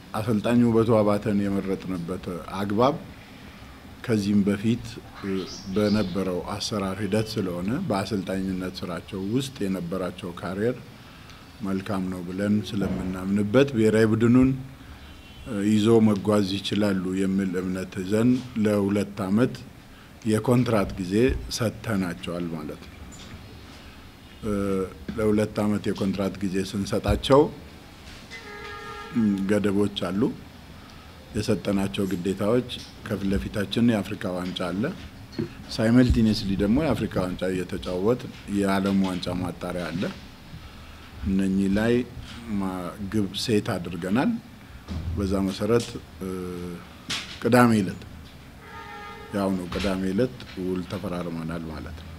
አሰልጣኝ ውበቱ አባተን የመረጥንበት አግባብ ከዚህም በፊት በነበረው አሰራር ሂደት ስለሆነ በአሰልጣኝነት ስራቸው ውስጥ የነበራቸው ካሪየር መልካም ነው ብለን ስለምናምንበት ብሔራዊ ቡድኑን ይዞ መጓዝ ይችላሉ የሚል እምነት ይዘን ለሁለት ዓመት የኮንትራት ጊዜ ሰጥተናቸዋል ማለት ነው። ለሁለት ዓመት የኮንትራት ጊዜ ስንሰጣቸው ገደቦች አሉ። የሰጠናቸው ግዴታዎች ከፊት ለፊታችን የአፍሪካ ዋንጫ አለ። ሳይመልቲኒየስሊ ደግሞ የአፍሪካ ዋንጫ እየተጫወት የዓለም ዋንጫ ማጣሪያ አለ። እነኚህ ላይ ግብ ሴት አድርገናል። በዛ መሰረት ቅዳሜ ዕለት ያው ነው ቅዳሜ ዕለት ውል ተፈራርመናል ማለት ነው።